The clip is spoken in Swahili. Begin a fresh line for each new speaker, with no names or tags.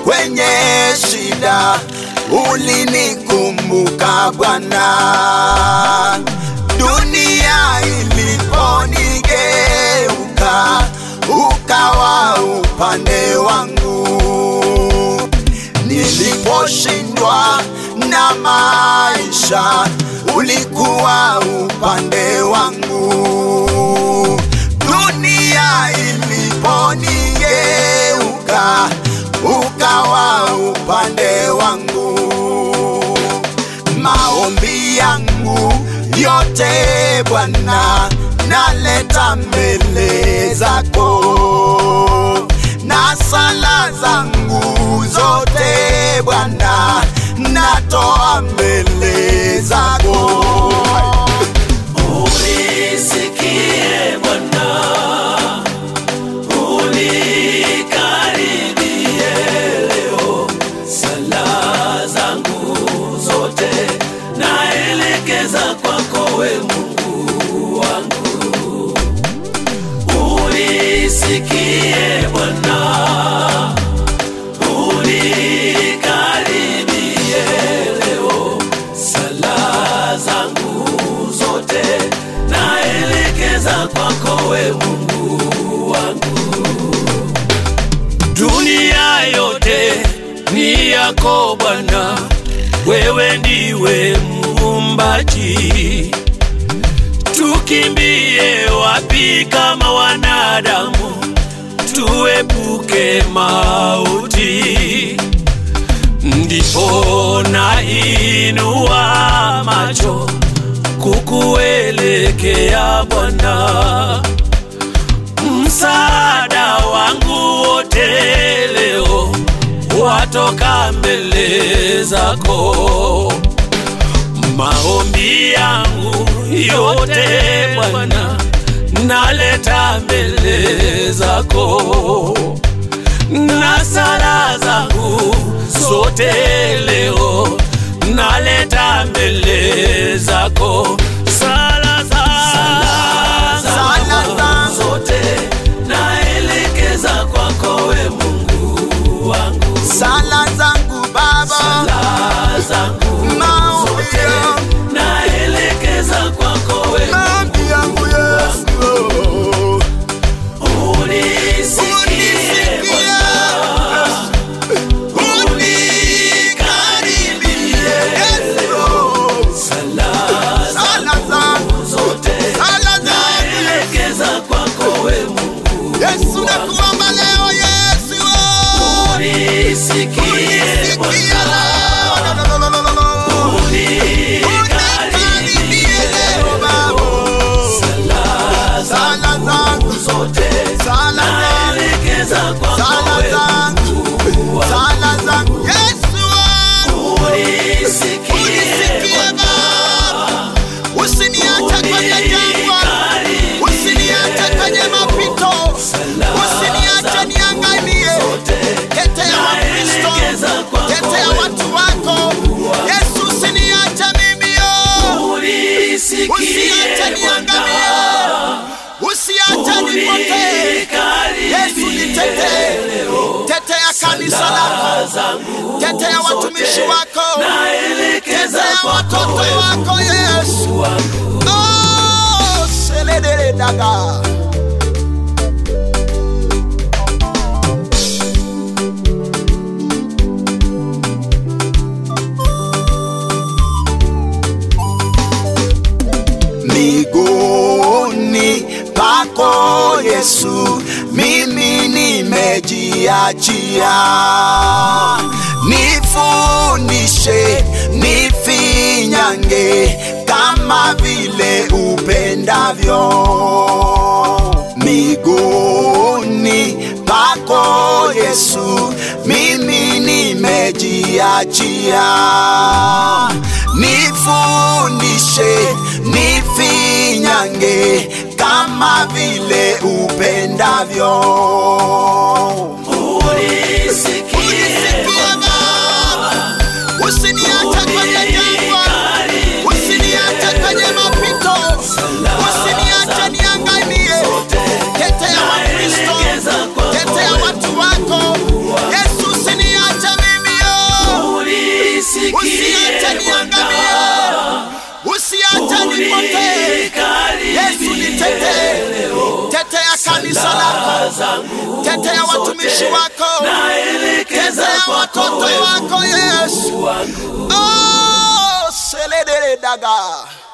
kwenye shida ulinikumbuka Bwana. Dunia iliponigeuka, ukawa upande wangu. Niliposhindwa na maisha, ulikuwa upande wangu. Dunia iliponigeuka, ukawa upande wangu. Maombi yangu yote Bwana, naleta mbele zako, na sala zangu zote Bwana, natoa mbele zako.
Unisikie Bwana, unikaribie leo. Sala zangu zote naelekeza kwako, we Mungu wangu. Unisikie Bwana, unikaribie leo. Sala zangu zote naelekeza kwako, we Mungu wangu. Dunia yote ni yako Bwana, wewe ndiwe muumbaji. Tukimbie wapi kama wanadamu, tuepuke mauti. Ndipo nainua macho kukuelekea Bwana, msaada wangu wote leo watoka mbele zako. Maombi yangu yote Bwana, naleta mbele zako na sala zangu zote leo naleta mbele zako sala za-
Sala zangu
zote naelekeza kwako we Mungu wangu
Sala zangu Baba,
sala zangu
maombi
zote
yangu,
naelekeza kwako we
maombi yangu Yesu.
unisikie
Unisikie, unikaribie Yesu.
sala
Sala zangu,
zote
sala zangu
naelekeza kwako we Mungu
Yesu, nakuomba leo Yesu.
unisikie
Unisikie
Bwana
leo. No, no, no, no, no, no. Unikaribie
unikaribie
leo Baba.
sala
Sala zangu,
zote
sala zangu,
naelekeza kwako
sala
we
zangu, sala zangu Yesu.
unisikie
Unisikie Baba, usiniache kwenye jangwa, usiniache kwenye mapito, usiniache niangamie. Tetea Wakristo, tetea watu wako Yesu, usiniache mimi yo, usiache niangamie, usiache nipotee. Yesu nitetee, tetea kanisa lako, tetea watumishi wako, tetea watoto wako Yesu. Oh, seledere daga. Miguuni pako Yesu, mimi nimejiachia. Nifundishe, nifinyange kama vile upendavyo. Miguuni pako Yesu, mimi nimejiachia. Nifundishe, nifinyange kama vile upendavyo. Unisikie Baba, usiniache kwenye jangwa, usiniache kwenye mapito, usiniache niangamie. Tetea Wakristo, tetea watu wako Yesu, usiniache
zangu
tetea watumishi
zote
wako
naelekeza
tetea
kwako
watoto
wewe
wako yesu
Mungu wangu
oh, seledere daga